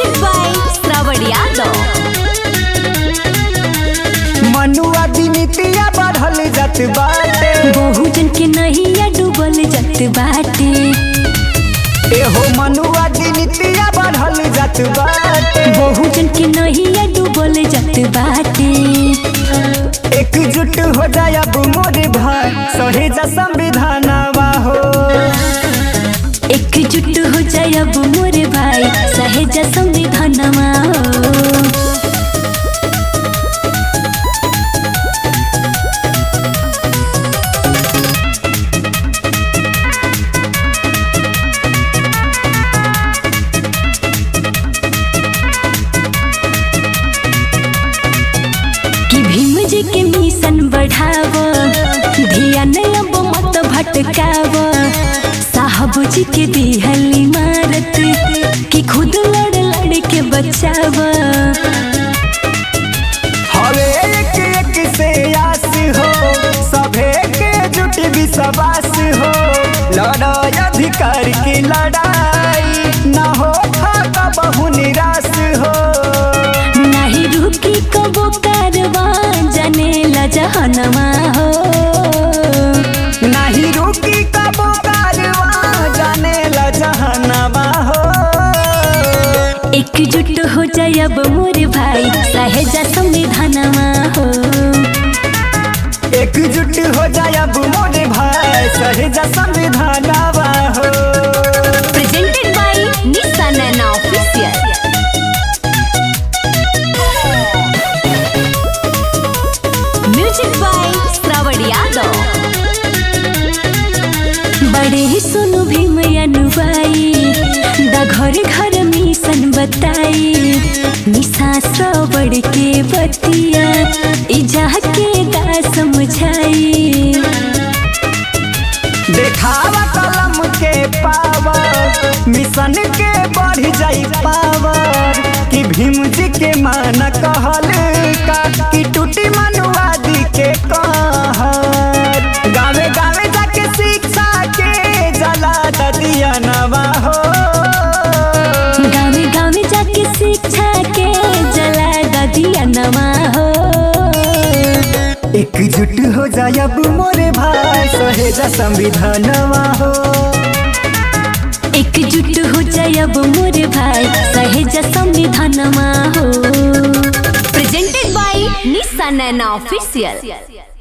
Presented by Shravan Yadav. मनुआ दिनितिया बढ़ल जात बाटे बहुजन के नहिया डूबल जात बाटे एहो मनुआ दिनितिया बढ़ल जात बाटे बहुजन के नहिया डूबल जात बाटे एकजुट हो जाए अब मोरे भाई सहेजा संविधानवा हो एकजुट हो जाए अब मोरे भाई सहेजा संविधानमा हो कि भीम जी के मिशन बढ़ाव धियान अब मत भटकाव साहब जी के दिहल इमारत कि खुद लड़ लड़ के बचाव हवे एक एक से आस हो सभे के जुट विश्वास हो लड़ाई अधिकार की लड़ाई न हो खाका बहु निराश हो नहीं रुकी कबो कारवा जाने ला जहनमा हो नहीं रुकी कबो कारवा जाने ला जहनवा हो एकजुट हो जाए अब मोर भाई सहेजा संविधानमा हो एकजुट हो जाए अब मोरे भाई सहेजा संविधानवा हो presented by Nissan and Official. Music by Shravan Yadav. बड़े ही सुनु भीम अनुबाई दा घर घर मिशन बताई निशा श्रवण के बतिया इजा के गा समझाई देखावा कलम के पावर मिशन के बढ़ जाई पावर कि भीम जी के मान कहल का कि टूटी मनुवादी के कहर गावे गावे जाके शिक्षा के जला दिया नवा हो गावे गावे जाके शिक्षा के जला दिया नमा हो एकजुट हो जाए अब मोरे भाई सहेजा संविधानवा हो एकजुट हो जाए अब मोर भाई सहेजा संविधानमा हो presented by Nishan and official